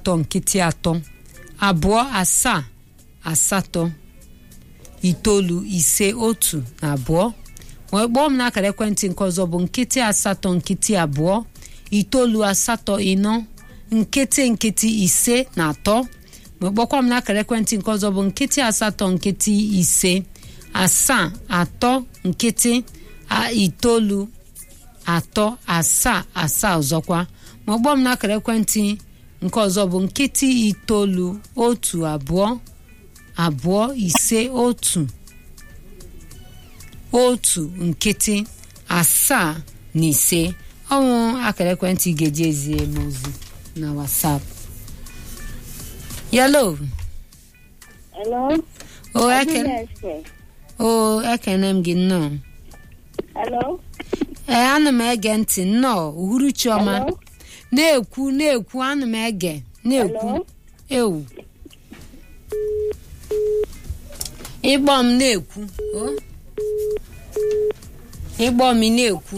asatọ nkịtị atọ abụọ asaa asatọ itoolu ise otu na abụọ wee kpọọ m n'akara ekwentị nke ọzọ bụ nkịtị asatọ nkịtị abụọ itoolu asatọ ịnọ nkịtị nkịtị ise na atọ wee kpọkwa m n'akara ekwentị nke ọzọ bụ nkịtị asatọ nkịtị ise asaa atọ nkịtị itoolu atọ asaa asaa ọzọkwa ma kpọọ m n'akara ekwentị nke ọzọ bụ nkịtị itoolu otu abụọ abụọ ise otu otu nkịtị asaa na ise ọnwụ akara ekwentị ga-eji ezie m ozi na WhatsApp yalo Hello? o ekene o ekene m gị nnọọ Hello? ee ana m ege ntị nnọọ uhuruchi ọma Hello? na-ekwu na-ekwu ana m ege na-ekwu Hello? ewu ịgbọ m na-ekwu o ịgbọ m ị na-ekwu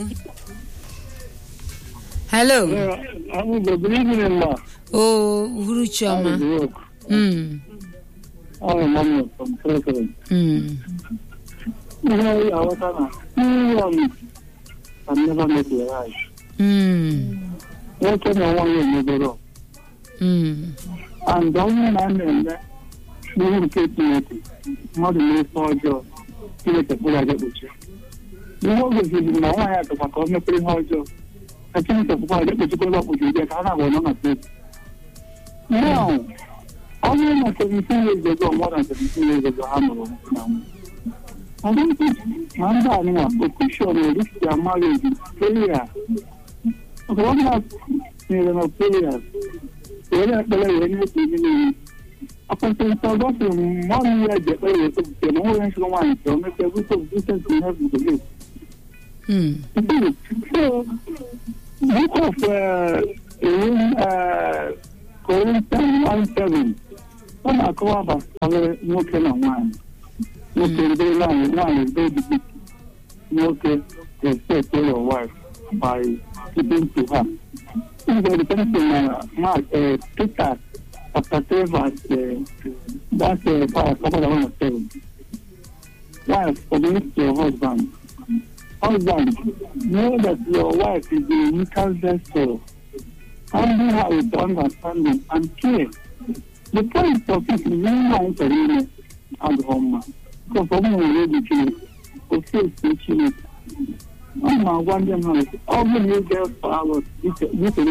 hello I'm good evening, ma. o uhuruchi ọma How is work? Mm, I'm Emmanuel from President. mm, You know, I was on a um, I never met your eyes. mm, What can I want you to do? mm, And the only man in there, you will keep me at it. Mmadụ na-efe ọjọọ Chineke pụrụ aja kpuchie. Ihe o gosiri na nwaanyị atụkwa ka o mepere ihe ọjọọ ka Chineke pụkwa aja kpuchikwala ọkpụchi ụdị ka ha na-abụ nọ na steeti. Now, ọ bụrụ na 17 years ago, more than 17 years ago, ha nụrụ na nwunye. I don't think na ndị anyị na petition will reach their marriage in prayer. Because what not nyere na prayers, were ekpere wee na-eto ihe niile. Akwụsịrịta ọgọsị mmadụ ya ji ekpere wee topụta na nwere nsogbu nwaanyị ka o mepee bụta obisent in heaven to live. mm, So, book of uh, uh, Corinthians 1:7 ọ na-akọwa gbasara nwoke na nwaanyị. Nwoke ndị nwaanyị nwaanyị ndị ojiji nwoke respect your wife by keeping to her. This is the thing in uh, Mark, uh, Peter chapter 3 verse uh, that's uh, verse couple of one seven. Wife, submit to your husband. Husband, know that your wife is a unique vessel. Handle her with understanding and care. The point of it is really not to really at home. Because of my religion, o face to Chineke. Ọ na-agwa ndị mmadụ ọ bụrụ na ị ga-efe alụ dịka